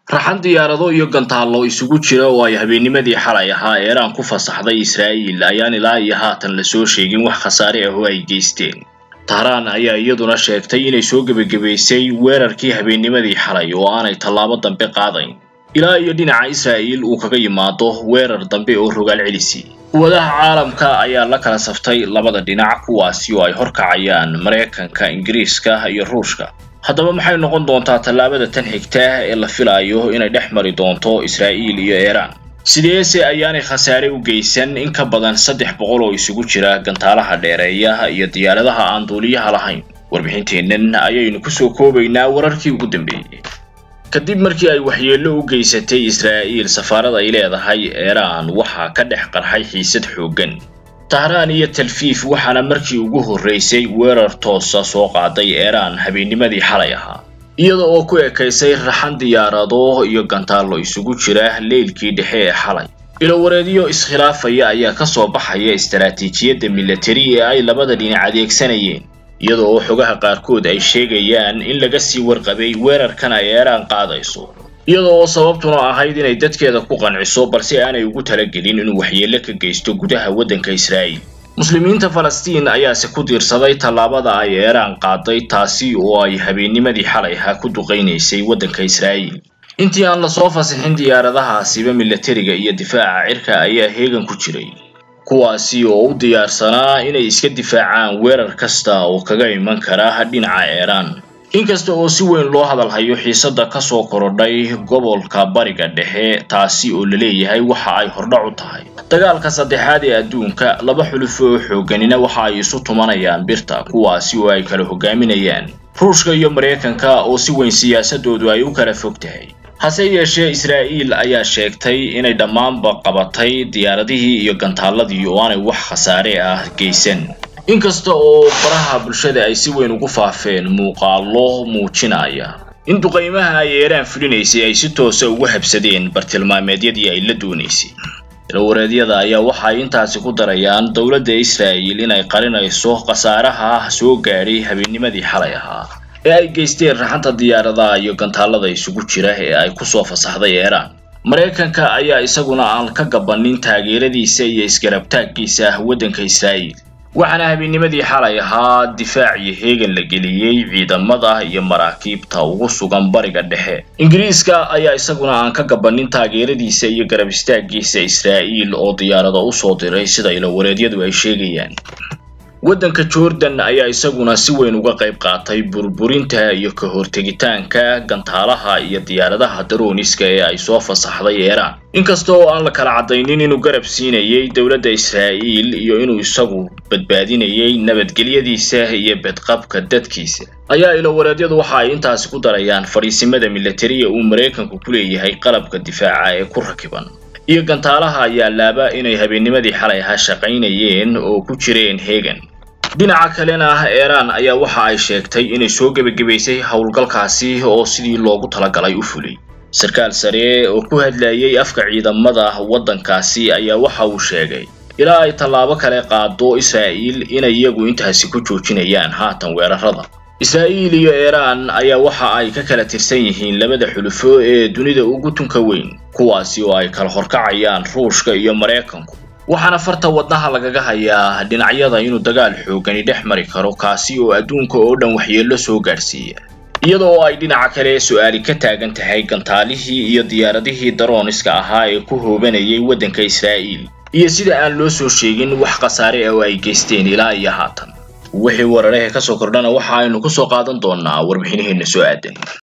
raxan diyaarado iyo gantaallo isugu jira oo ay habeennimadii xalay ahaa eeraan ku fasaxday israa'iil ayaan ilaa iyo haatan lasoo sheegin wax khasaare ah oo ay geysteen tahraan ayaa iyaduna sheegtay inay soo gebagabaysay weerarkii habeennimadii xalay oo aanay tallaabo dambe qaadayn ilaa iyo dhinaca israa'iil uu kaga yimaado weerar dambe oo rogaal celisi quwadaha caalamka ayaa la kala saftay labada dhinac kuwaasi oo ay horkacayaan maraykanka ingiriiska iyo ruushka haddaba maxay noqon doontaa tallaabada tan xigta ee la filayo inay dhex mari doonto israa'iil iyo iiraan sideese ayaanay khasaare u geysan in ka badan saddex boqol oo isugu jira gantaalaha dheereeyaha iyo diyaaradaha aan duuliyaha lahayn warbixinteennan ayaynu kusoo koobaynaa wararkii ugu dambeeyey kadib markii ay waxyeello u geysatay israa'iil safaarada ay leedahay iiraan waxaa ka dhex qarxay xiisad xooggan tahraan iyo talfiif waxaana markii ugu horraysay weerar toosa soo qaaday iiraan habeennimadii xalay ahaa iyada oo ku ekaysay raxan diyaarado iyo gantaallo isugu jira leylkii dhexe ee xalay ilowareedyo iskhilaafaya ayaa ka soo baxaya istaraatiijiyadda milatari ee ay labada dhinac adeegsanayeen iyada oo xogaha qaarkood ay sheegayaan in laga sii warqabay weerarkan ay iiraan qaadayso iyada oo sababtuna ahayd inay dadkeeda ku qanciso balse aanay ugu talagelin inuu waxyeello ka geysto gudaha waddanka israa'iil muslimiinta falastiin ayaase ku diirsaday tallaabada ay iiraan qaaday taasi oo ay habeennimadii xalay ahaa ku duqaynaysay waddanka israa'iil intii aan lasoo fasixin diyaaradahaasiba milatariga iyo difaaca cirka ayaa heegan ku jiray kuwaasi oo u diyaarsanaa inay iska difaacaan weerar kasta oo kaga iman kara dhinaca iiraan inkasta oo si weyn loo hadalhayo xiisadda ka soo korodhay gobolka bariga dhexe taasi oo la leeyahay waxa ay hordhac u tahay dagaalka saddexaad ee adduunka laba xulufo oo xoogganina waxa ay isu tumanayaan birta kuwaasi oo ay kala hogaaminayaan ruushka iyo maraykanka oo si weyn siyaasadoodu ay u kala fog tahay hase yeeshee israa'iil ayaa sheegtay inay dhammaanba qabatay diyaaradihii iyo gantaaladii oo aanay wax khasaare ah geysan inkasta oo baraha bulshada ay si weyn ugu faafeen muuqaallo muujinaya in duqaymaha ay iiraan fulinaysay ay si toosa ugu habsadeen bartilmaameedyadii ay la doonaysay ilawareedyada ayaa waxa ay intaasi ku darayaan dowladda israa'iil inay qarinayso khasaaraha soo gaadhay habeennimadii xalay ahaa ee ay geysteen raxanta diyaaradaha iyo gantaalada isugu jira ee ay kusoo fasaxday iiraan maraykanka ayaa isaguna aan ka gabanin taageeradiisa iyo isgarabtaaggiisa ah waddanka israa'iil waxaana habeennimadii xalay ahaa difaac iyo heegan la geliyey ciidamada iyo maraakiibta ugu sugan bariga dhexe ingiriiska ayaa isaguna aan ka gabanin taageeradiisa iyo garab istaaggiisa israa'iil oo diyaarado usoo diray sida ilowareedyadu ay sheegayaan waddanka jordan ayaa isaguna si weyn uga qayb qaatay burburinta iyo ka hortegitaanka gantaalaha iyo diyaaradaha darooniska ee ay soo fasaxday iiraan inkasta oo aan la kala caddaynin inuu garab siinayay dowladda israa'iil iyo inuu isagu badbaadinayay nabadgelyadiisa iyo bedqabka dadkiisa ayaa ilowareedyadu waxa ay intaasi ku darayaan fadhiisimada milatariya uu maraykanku ku leeyahay qalabka difaaca ee ku rakiban iyo gantaalaha ayaa laaba inay habeennimadii xalay ahaa shaqaynayeen oo ku jireen heegan dhinaca kalena iiraan ayaa waxa ay sheegtay inay soo gebagabaysay howlgalkaasi oo sidii loogu talagalay u fulay sarkaal sare oo ku hadlayay afka ciidamada waddankaasi ayaa waxa uu sheegay ilaa ay tallaabo kale qaado israa'iil inay iyagu intaasi ku joojinayaan haatan weerarada israa'iil iyo iiraan ayaa waxa ay ka kala tirsan yihiin labada xulufo ee dunida ugu tunka weyn kuwaasi oo ay kala horkacayaan ruushka iyo maraykanku waxaana farta wadnaha lagaga hayaa dhinacyada inuu dagaal xoogani dhex mari karo kaasi oo adduunka oo dhan waxyeello soo gaadhsiiya iyada oo ay dhinaca kale su-aali ka taagan tahay gantaalihii iyo diyaaradihii darooniska ahaa ee ku hoobanayay waddanka israa'iil iyo sida aan loo soo sheegin wax khasaare ah oo ay geysteen ilaa iyo haatan wixii wararehe ka soo kordhana waxa aynu ku soo qaadan doonaa warbixinaheenna soo aadan